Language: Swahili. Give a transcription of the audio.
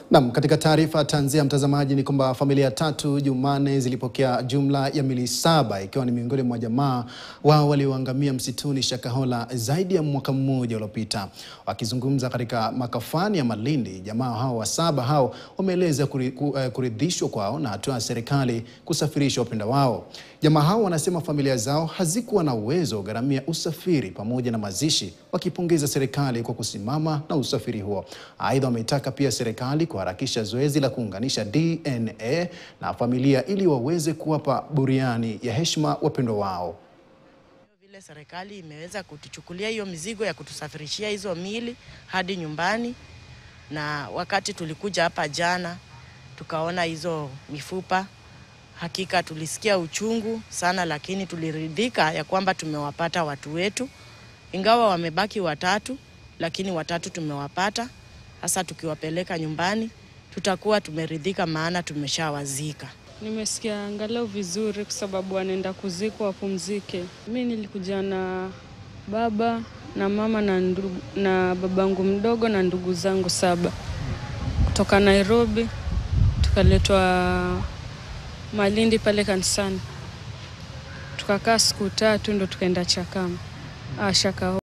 Naam, katika taarifa tanzia mtazamaji ni kwamba familia tatu Jumanne zilipokea jumla ya mili saba ikiwa ni miongoni mwa jamaa wao walioangamia msituni Shakahola zaidi ya mwaka mmoja uliopita. Wakizungumza katika makafani ya Malindi, jamaa hao wa saba hao wameeleza kuri- ku- eh, kuridhishwa kwao na hatua ya serikali kusafirisha wapenda wao. Jamaa hao wanasema familia zao hazikuwa na uwezo wa gharamia usafiri pamoja na mazishi, wakipongeza serikali kwa kusimama na usafiri huo. Aidha, wameitaka pia serikali kuharakisha zoezi la kuunganisha DNA na familia ili waweze kuwapa buriani ya heshima wapendwa wao. Vile serikali imeweza kutuchukulia hiyo mizigo ya kutusafirishia hizo mili hadi nyumbani, na wakati tulikuja hapa jana tukaona hizo mifupa, hakika tulisikia uchungu sana, lakini tuliridhika ya kwamba tumewapata watu wetu, ingawa wamebaki watatu, lakini watatu tumewapata. Sasa tukiwapeleka nyumbani tutakuwa tumeridhika, maana tumeshawazika. Nimesikia angalau vizuri kwa sababu wanaenda kuzikwa wapumzike. Mi nilikuja na baba na mama na, ndugu, na babangu mdogo na ndugu zangu saba kutoka Nairobi, tukaletwa Malindi pale kanisani, tukakaa siku tatu ndo tukaenda Chakama ah, Shakahola.